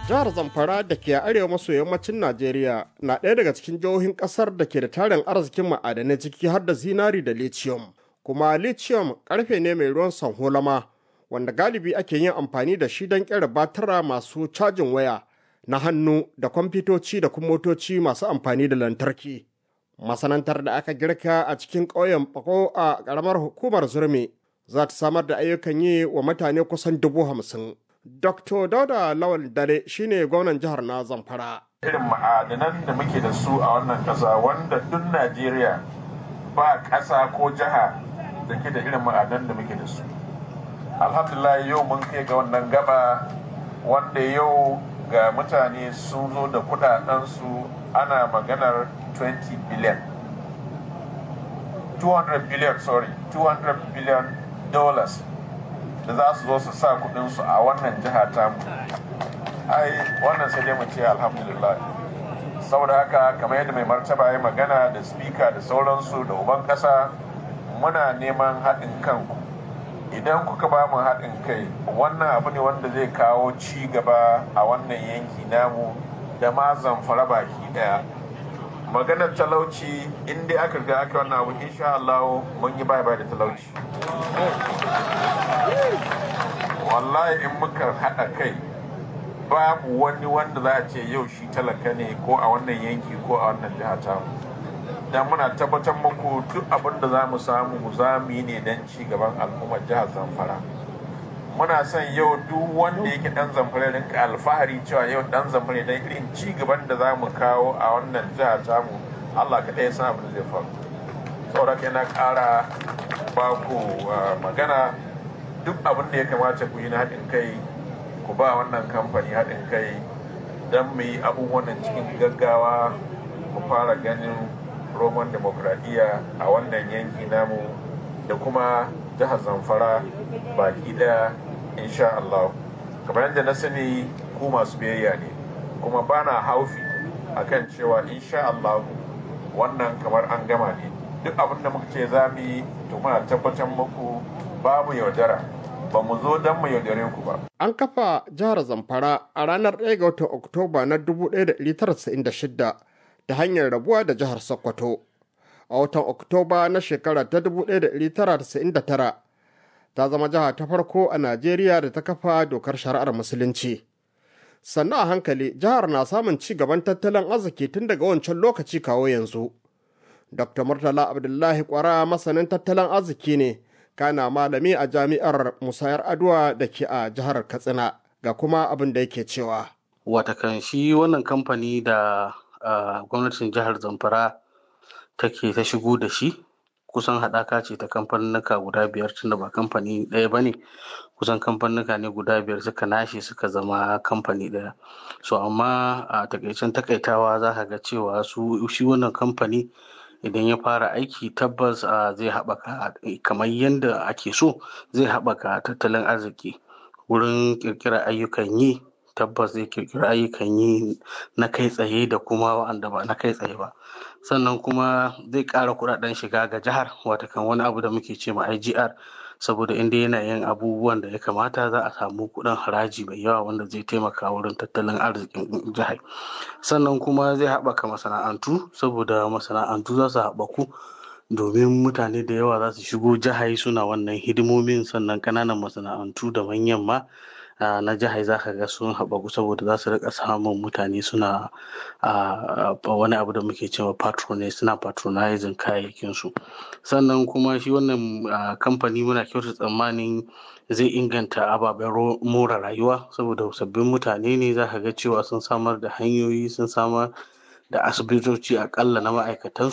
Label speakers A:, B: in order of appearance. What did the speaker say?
A: Jihar Zamfara da ke arewa maso yammacin Najeriya na ɗaya daga cikin jihohin ƙasar da ke da tarin arzikin ma'adanai ciki har da zinari da lithium. Kuma lithium ƙarfe ne mai ruwan sanholama wanda galibi ake yin amfani da shi don ƙera batara masu cajin waya na hannu da kwamfutoci da kuma motoci masu amfani da lantarki. Masanantar da aka girka a cikin ƙauyen Bako a ƙaramar hukumar Zurmi za ta samar da ayyukan yi wa mutane kusan dubu hamsin. Dr. Dauda Lawal Dare shine gwamnan jihar na Zamfara.
B: Irin ma'adanan da muke da su a wannan ƙasa wanda duk Najeriya ba ƙasa ko jiha da ke da irin ma'adanan da muke da su. Alhamdulillah yau mun kai ga wannan gaba wanda yau ga mutane sun zo da kudadensu ana maganar 20 billion. 200 billion, sorry, 200 billion dollars. da za su zo su sa kudinsu a wannan jiha tamu ai wannan sai dai mu ce alhamdulillah saboda haka kamar yadda mai martaba ya magana da spika da sauransu da uban kasa muna neman haɗin kanku idan kuka ba mu haɗin kai wannan abu ne wanda zai kawo ci gaba a wannan yanki namu da ma zamfara baki ɗaya maganar talauci in dai aka ga aka wannan abu insha Allah mun yi bai bai da talauci wallahi in muka haɗa kai babu wani wanda za a ce yau shi talaka ne ko a wannan yanki ko a wannan jiha ta dan muna tabbatar muku duk abin da za mu samu za mu yi ne don ci gaban al'ummar jihar zamfara muna son yau duk wanda yake dan zamfara rinka alfahari cewa yau dan zamfara dan irin ci gaban da za mu kawo a wannan jiha tamu Allah kaɗai san abin da zai faru saboda kai na ƙara ba ku magana duk abin da ya kamata ku yi na haɗin kai ku ba wannan kamfani haɗin kai don mu yi abubuwan cikin gaggawa mu fara ganin roman demokradiyya a wannan yanki namu da kuma jihar zamfara baki ɗaya insha Allah kamar yadda na sani ku masu biyayya ne kuma ba na haufi akan cewa insha Allah wannan kamar an gama ne duk abin da muka ce za mu yi to muna tabbatar muku babu yaudara ba mu zo don mu yaudare ku ba.
A: An kafa jihar Zamfara a ranar 1 ga watan Oktoba na 1996 ta hanyar rabuwa da jihar Sokoto. A watan Oktoba na shekara ta 1999 ta zama jiha ta farko a Najeriya da ta kafa dokar shari'ar Musulunci. Sannan a hankali jihar na samun ci gaban tattalin arziki tun daga wancan lokaci kawo yanzu. Dr. Murtala Abdullahi Kwara masanin tattalin arziki ne. kana malami a jami'ar musayar adwa da ke a jihar katsina ga kuma abin da yake cewa
C: watakan shi wannan kamfani da gwamnatin jihar zamfara take ta shigo da shi kusan haɗaka ce ta kamfanuka guda biyar tunda ba kamfani ɗaya ba ne kusan kamfanuka ne guda biyar suka nashe suka zama kamfani ɗaya so amma a takaicen takaitawa za ka ga cewa su shi wannan kamfani idan ya fara aiki tabbas zai haɓaka kamar yadda ake so zai haɓaka tattalin arziki wurin ƙirƙirar ayyukan yi tabbas zai ƙirƙiri ayyukan yi na kai tsaye da kuma wa'anda ba na kai tsaye ba sannan kuma zai ƙara kuɗaɗen shiga ga jihar watakan wani abu da muke ce ma IGR saboda inda yana yin abubuwan da ya kamata za a samu kuɗin haraji mai yawa wanda zai taimaka wurin tattalin arzikin jihar sannan kuma zai haɓaka masana'antu saboda masana'antu za su haɓaku domin mutane da yawa za su shigo jihar suna wannan hidimomin sannan ƙananan masana'antu da manyan ma na jihar za ka ga sun haɓaku saboda za su rika samun mutane suna wani abu da muke cewa patronage suna patronizing kayayyakinsu sannan kuma shi wannan kamfani muna kyauta tsammanin zai inganta ababen more rayuwa saboda sabbin mutane ne za ka ga cewa sun samar da hanyoyi sun samar da asibitoci akalla na ma'aikatansu